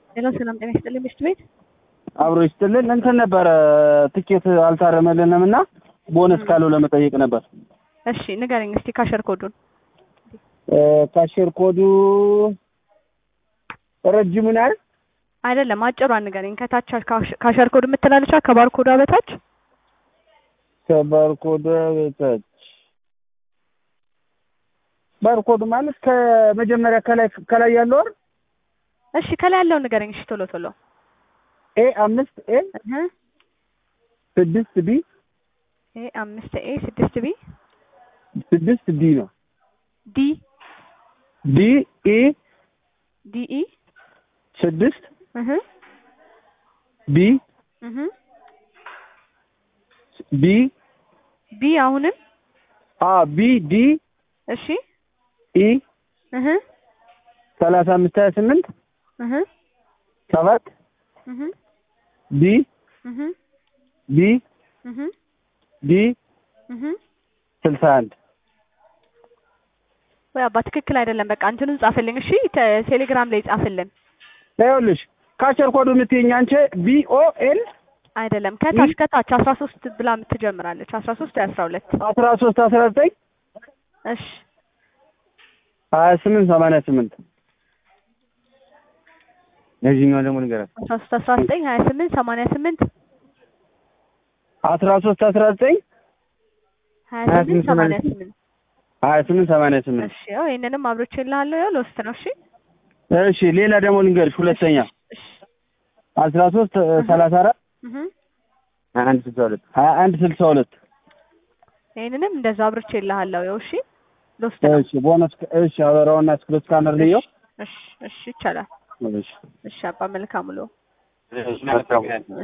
ሄሎ ሰላም ጤና ይስጥልኝ ምሽት ቤት አብሮ ይስጥልን። እንትን ነበረ ትኬት አልታረመልንም እና ቦነስ ካለው ለመጠየቅ ነበር። እሺ ንገረኝ እስቲ ካሸር ኮዱን ካሽር ኮዱ ረጅሙን አይደል? አይደለም አጭሯን ንገረኝ ከታች ካሸር ኮድ የምትላለቻ ከባር ኮዷ በታች ከባርኮድ በታች ባርኮድ ማለት ከመጀመሪያ ከላይ ከላይ ያለው አይደል? እሺ ከላይ ያለውን ንገረኝ እሺ ቶሎ ቶሎ ኤ አምስት ኤ እህ ስድስት ቢ ኤ አምስት ኤ ስድስት ቢ ስድስት ዲ ነው። ዲ ዲ ኢ ዲ ኢ ስድስት እህ ቢ እህ ቢ ቢ አሁንም አ ቢ ዲ እሺ ኢ እህ ሰላሳ አምስት ሀያ ስምንት እህ ሰባት እህ ቢ እህ ቢ እህ ዲ እህ ስልሳ አንድ ወይ አባ ትክክል አይደለም። በቃ እንትኑን ጻፍልኝ እሺ ተ- ቴሌግራም ላይ ጻፍልን። ይኸውልሽ ካቸር ኮዱ የምትይኝ አንቺ ቢ ኦ ኤል አይደለም ከታች ከታች አስራ ሶስት ብላ ትጀምራለች። አስራ ሶስት ወይ አስራ ሁለት አስራ ሶስት አስራ ዘጠኝ እሺ ሀያ ስምንት ሰማንያ ስምንት የዚህኛው ደግሞ ንገራት አስራ ሶስት አስራ ዘጠኝ ሀያ ስምንት ሰማንያ ስምንት አስራ ሶስት አስራ ዘጠኝ ሀያ ሀያ ስምንት ስምንት ሰማንያ ሰማንያ ስምንት ሀያ ስምንት ሰማንያ ስምንት እሺ ያው ይሄንንም አብሮቼ እልሃለሁ ያው ልወስድ ነው። እሺ እሺ ሌላ ደግሞ ልንገርሽ ሁለተኛ እሺ አስራ ሶስት ሰላሳ አራት እህ ሀያ አንድ ስልሳ ሁለት ሀያ አንድ ስልሳ ሁለት ይሄንንም እንደዛ አብሮቼ እልሃለሁ ያው እሺ ልወስድ ነው። እሺ ቦነስ እሺ አበራውና ስክሪፕት ስካነር ልየው እሺ እሺ ይቻላል። እሺ እሺ አባ መልካም ውሎ። እሺ